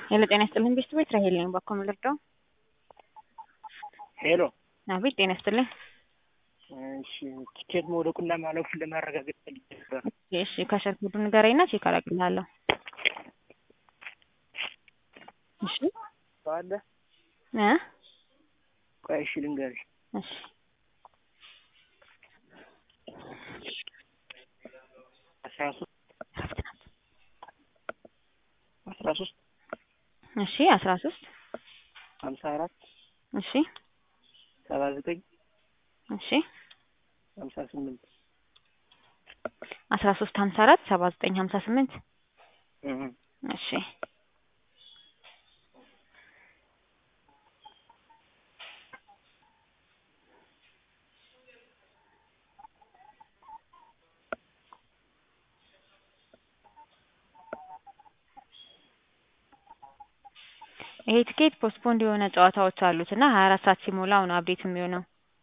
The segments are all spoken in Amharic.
ሄሎ ጤና ይስጥልኝ ቤስት ቤት ራሄል ነኝ። ባኮ ምልርዳው ሄሎ አቤት ጤና ይስጥልኝ። እሺ ቲኬት መውደቁና ማለፉን ለማረጋገጥ ፈልጌ ነበር። እሺ ከሸር ኮዱ ንገረኝና ቼክ አደርግልሃለሁ። እሺ አለ እ ቆይ እሺ ልንገርሽ እሺ አስራ ሶስት አስራ ሶስት እሺ አስራ ሶስት ሀምሳ አራት እሺ ሰባ ዘጠኝ እሺ ሀምሳ ስምንት አስራ ሶስት ሀምሳ አራት ሰባ ዘጠኝ ሀምሳ ስምንት እህ እሺ ይሄ ትኬት ፖስትፖንድ የሆነ ጨዋታዎች አሉት እና ሀያ አራት ሰዓት ሲሞላው ነው አፕዴት የሚሆነው።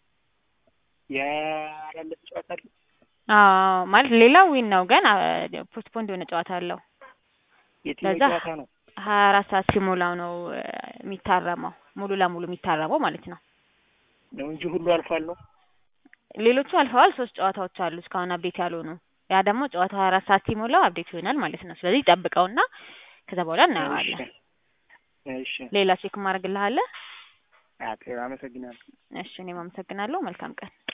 ያላለፈ ጨዋታ አለ አዎ ማለት ሌላው ዊን ነው ግን ፖስትፖንድ የሆነ ጨዋታ አለው። የትኛው ለዛ ጨዋታ ነው? ሀያ አራት ሰዓት ሲሞላው ነው እ የሚታረመው ሙሉ ለሙሉ የሚታረመው ማለት ነው። ነው እንጂ ሁሉ አልፏል ነው። ሌሎቹ አልፈዋል። ሶስት ጨዋታዎች አሉ እስካሁን አፕዴት ያልሆኑ። ያ ደግሞ ጨዋታው ሀያ አራት ሰዓት ሲሞላው አፕዴት ይሆናል ማለት ነው። ስለዚህ ጠብቀውና ከዛ በኋላ እናየዋለን። እሺ ሌላ ቼክ ማድረግልሃለህ? አዎ አመሰግናለሁ። እሺ እኔም አመሰግናለሁ። መልካም ቀን